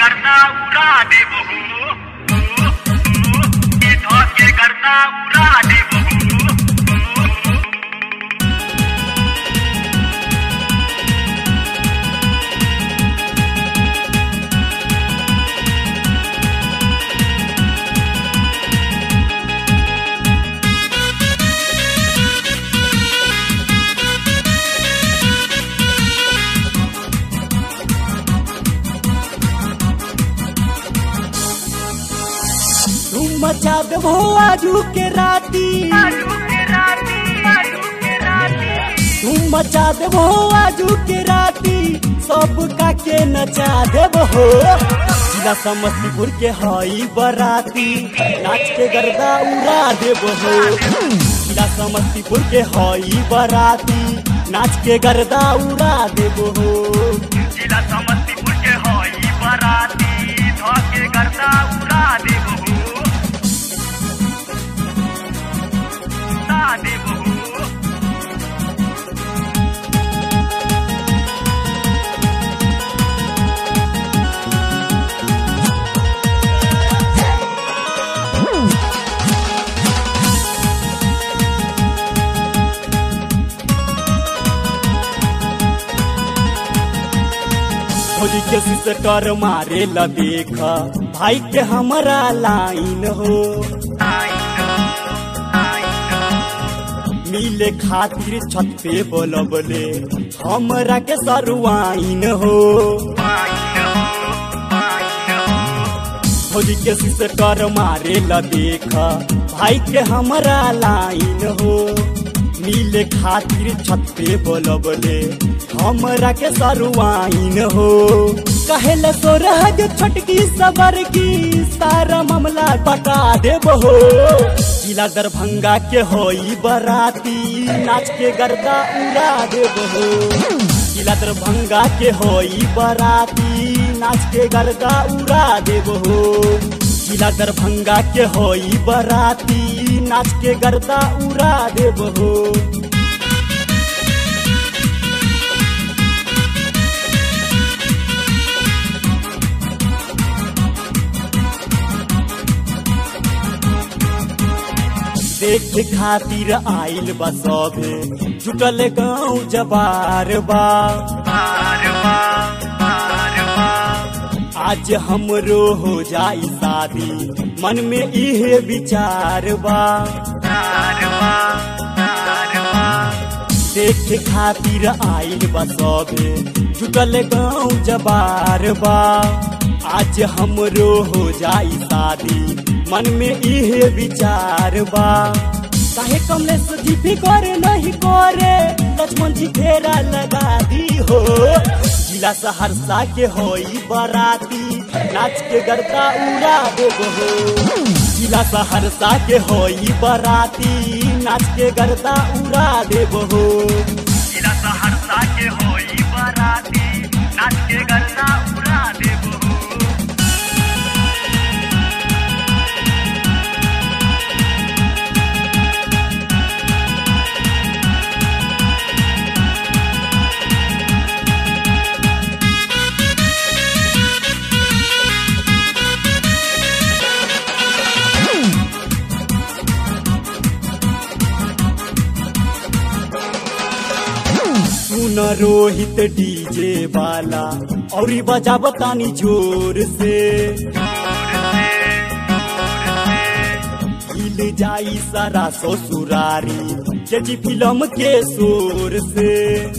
करता उड़ा देबो ये धके करता उड़ा देबो तुम मचा देबो आजू के राती आलू के राती आलू के राती तुम मचा देबो आजू के राती सब का के नचा देबो हो जिला समस्तीपुर के हई बराती नाच के गर्दा उड़ा देबो हो जिला समस्तीपुर के हई बराती नाच के गर्दा उड़ा देबो हो जिला समस्तीपुर के हई बराती धके करता उड़ा देबो उड़ा देबो होली के सिस्टर मारे ला देखा भाई के हमारा लाइन हो मिले खातिर छत पे बोलबले हमरा के सरुआइन हो होली के सिस्टर मारे ला देखा भाई के हमारा लाइन हो मिले खातिर छत पे बोलबले हमरा के सरुआइन हो कहेले तो रह जो छोटकी सबर की सारा मामला बता देबो हो जिला दरभंगा के होई बराती नाच के गर्दा उड़ा देबो हो जिला दरभंगा के होई बराती नाच के गर्दा उड़ा देबो हो जिला दरभंगा के होई बराती नाच के गर्दा उड़ा देबो हो देख खातिर आइल बा सभे जुटल गाँव जबार बा आज हमरो हो जाई शादी मन में इहे विचार बा देख खातिर आइल बा सभे जुटल गाँव जबार बा आज हमरो हो जाई शादी मन में इहे विचार बा काहे कमलेश जी भी करे नहीं करे लक्ष्मण जी फेरा लगा दी हो जिला सहरसा के होई बराती नाच के गर्दा उड़ा देबो हो जिला सहरसा के होई बराती नाच के गर्दा उड़ा देबो हो जिला सहरसा के होई बराती नाच के गन्ना उड़ा देबो सुन रोहित डीजे वाला और बजा बतानी जोर से हिल जाई सारा ससुरारी जजी फिल्म के शोर से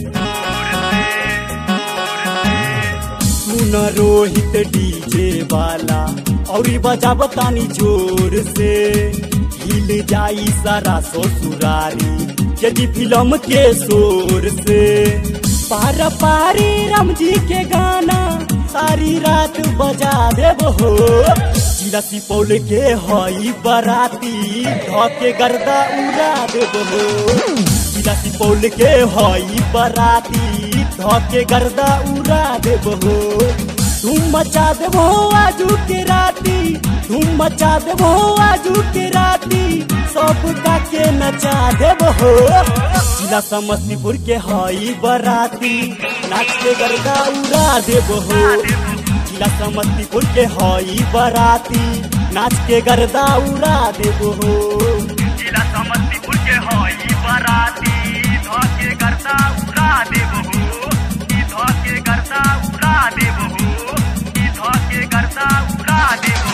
सुन रोहित डीजे वाला और बजा बतानी जोर से हिल जाई सारा ससुरारी यदि फिल्म के शोर से पार पारी राम जी के गाना सारी रात बजा देब हो जिला सुपौल के हई बराती धके गर्दा उड़ा देब हो जिला सुपौल के हई बराती धके गर्दा उड़ा देब हो तुम मचा देबो आजू के राती तुम मचा देबो आजू के राती सब का के नचा देबो जिला समस्तीपुर के हई बराती नाच के गर्दा उड़ा देबो जिला समस्तीपुर के हई बराती नाच के गर्दा उड़ा देबो हो जिला समस्तीपुर के हई बराती ध के गर्दा उड़ा देबहू ई ध के गर्दा उड़ा देबहू ई ध के गर्दा उड़ा देबहू